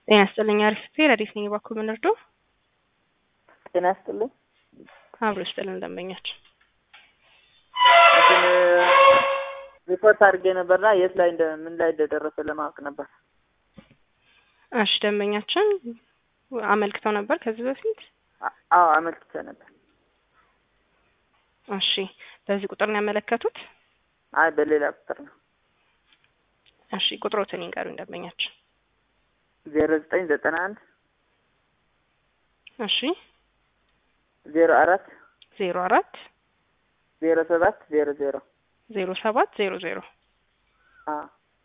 ጤና ይስጥልኝ። አሪፍ ረዲት ነኝ። እባክዎ ምን ልርዶ? ጤና ይስጥልኝ። አብሮ ይስጥልን ደንበኛችን። እንትን ሪፖርት አድርጌ ነበርና የት ላይ እንደ ምን ላይ እንደደረሰ ለማወቅ ነበር። እሺ ደንበኛችን አመልክተው ነበር ከዚህ በፊት? አ- አዎ አመልክቼ ነበር። እሺ በዚህ ቁጥር ነው ያመለከቱት? አይ በሌላ ቁጥር ነው። እሺ ቁጥሮትን ይንገሩኝ ደንበኛችን። ዜሮ ዘጠኝ ዘጠና አንድ እሺ ዜሮ አራት ዜሮ አራት ዜሮ ሰባት ዜሮ ዜሮ ዜሮ ሰባት ዜሮ ዜሮ አዎ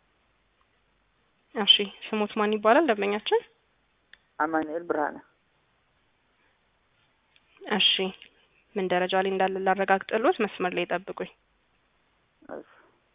እሺ ስሙት ማን ይባላል ደንበኛችን? አማኑኤል ብርሃነ እሺ ምን ደረጃ ላይ እንዳለ ላረጋግጥልዎት፣ መስመር ላይ ጠብቁኝ። እሺ።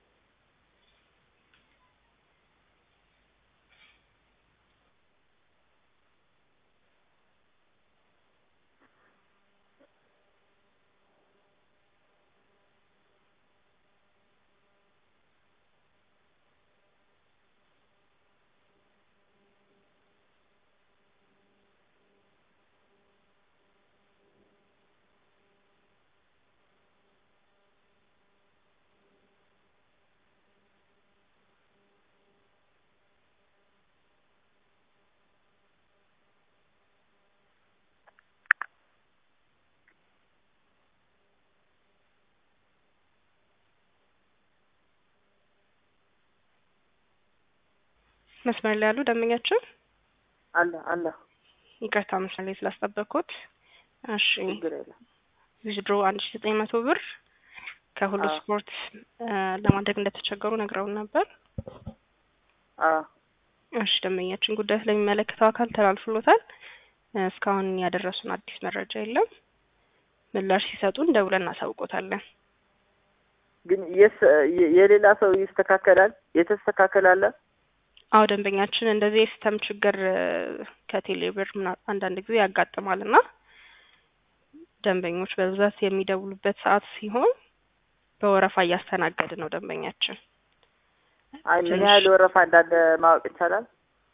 መስመር ላይ ያሉ ደንበኛችን አለ አለ ይቅርታ መስመር ላይ ስላስጠበቅኩት። እሺ ችግር የለም። ዊዝድሮ አንድ ሺ ዘጠኝ መቶ ብር ከሁሉ አዎ። ስፖርት እ ለማድረግ እንደተቸገሩ ነግረውን ነበር። አዎ እሺ ደንበኛችን ጉዳዩ ስለሚመለከተው አካል ተላልፍሎታል። እ እስካሁን ያደረሱን አዲስ መረጃ የለም። ምላሽ ሲሰጡን ደውለን እናሳውቆታለን። ግን የስ- የ- የሌላ ሰው ይስተካከላል የተስተካከል አለ አዎ ደንበኛችን እንደዚህ የሲስተም ችግር እ ከቴሌብር ምና- አንዳንድ ጊዜ ያጋጥማል እና ደንበኞች በብዛት የሚደውሉበት ሰዓት ሲሆን በወረፋ እያስተናገድ ነው ደንበኛችን። አይ ምን ትንሽ- ያህል ወረፋ እንዳለ ማወቅ ይቻላል?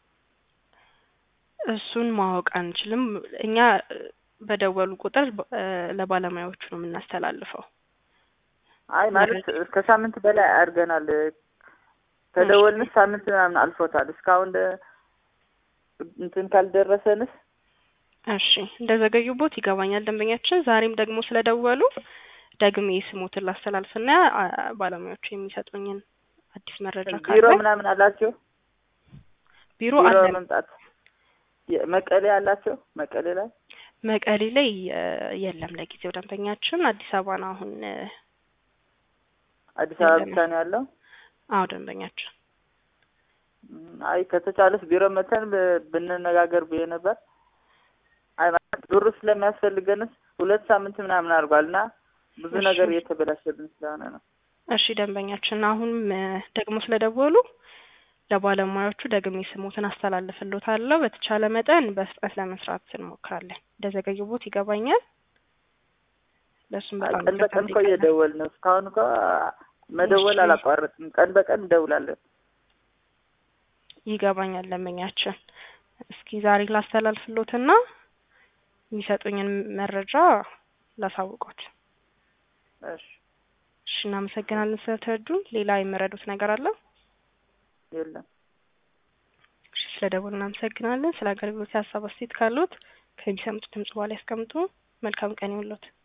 እሱን ማወቅ አንችልም። እኛ እ በደወሉ ቁጥር እ ለባለሙያዎቹ ነው የምናስተላልፈው። አይ ማለት እስከ ሳምንት በላይ አድርገናል። ከደወልንስ ሳምንት ምናምን አልፎታል። እስካሁን ደ- እንትን ካልደረሰንስ እሺ እንደዘገዩቦት ይገባኛል ደንበኛችን። ዛሬም ደግሞ ስለደወሉ ደግሜ ስሞትን ላስተላልፍና አ- ባለሙያዎቹ የሚሰጡኝን አዲስ መረጃ ቢሮ ካለ ምናምን አላቸው? ቢሮ ቢሮ አለን። መምጣት የ- መቀሌ አላቸው? መቀሌ ላይ መቀሌ ላይ እ የለም ለጊዜው ደንበኛችን። አዲስ አበባ ነው አሁን እ አዲስ አበባ የለም። ብቻ ነው ያለው። አዎ ደንበኛችን እም፣ አይ ከተቻለስ ቢሮ መተን ብ- ብንነጋገር ብዬ ነበር። አይ ማለት ብሩ ስለሚያስፈልገንስ ሁለት ሳምንት ምናምን አድርጓል እና ብዙ እሺ። ነገር እየተበላሸብን ስለሆነ ነው። እሺ ደንበኛችን አሁንም እ ደግሞ ስለደወሉ ለባለሙያዎቹ ደግሜ ስሞትን አስተላልፍሎታለሁ። በተቻለ መጠን በፍጥነት ለመስራት እንሞክራለን። እንደዘገዩቦት ይገባኛል። ለእሱም አይ በጣም ቀን በቀን እኮ እየደወልን ነው። እስካሁን እኮ መደወል እሺ። አላቋረጥም። ቀን በቀን እንደውላለን። ይገባኛል ደንበኛችን። እስኪ ዛሬ ላስተላልፍሎትና የሚሰጡኝን መረጃ ላሳውቆት። እሺ እሺ እናመሰግናለን ስለተረዱን። ሌላ የምረዱት ነገር አለ? የለም። እሺ ስለ ደወሉ እናመሰግናለን። ስለ አገልግሎት ሀሳብ አስተያየት ካሉት ከሚሰሙት ድምጽ በኋላ ያስቀምጡ። መልካም ቀን ይሁንልዎት።